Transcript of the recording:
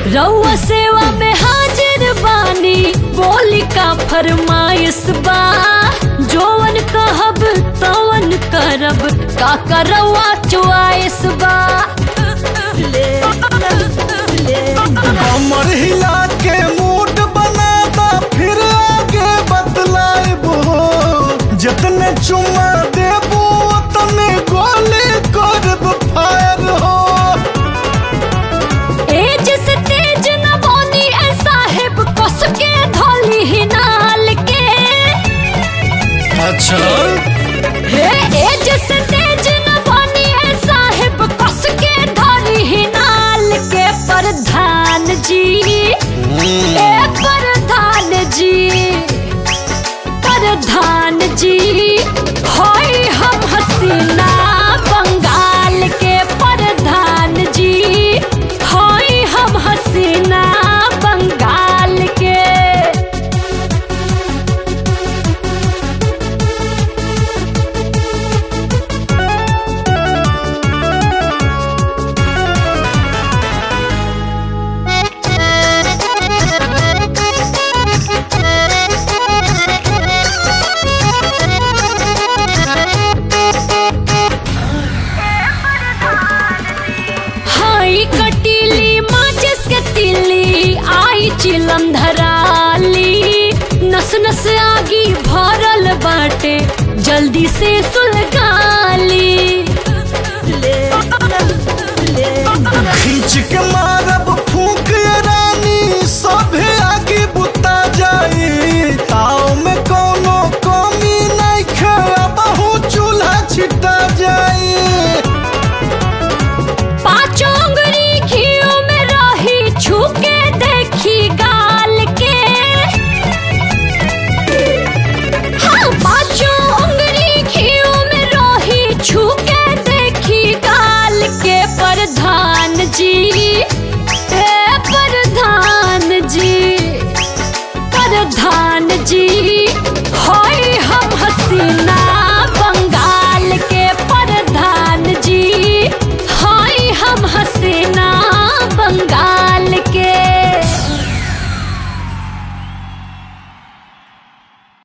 रउआ सेवा में हाजिर बानी बोली का फरमाइश बा जोवन कहब तवन करब का करवा चुआइस बा कमर हिला के मूड बनाता फिर आगे बतलाइबो जितने चुमा देबो उतने गोली करब फायर हो एज से तेज न बोनी ए साहेब कस के धोली ही नाल के अच्छा हे एज से तेज न बोनी ए साहेब कस के धोली ही नाल के प्रधान जी ए प्रधान जी प्रधान जी होई हम हसीना बंगाल के प्रधान जी होई हम हसीना बंगाल के हाई कटीली माचिस के तिल्ली आई चिलम धराली नस नस आगी भरल बाटे जल्दी से सुलगाली खींच के मार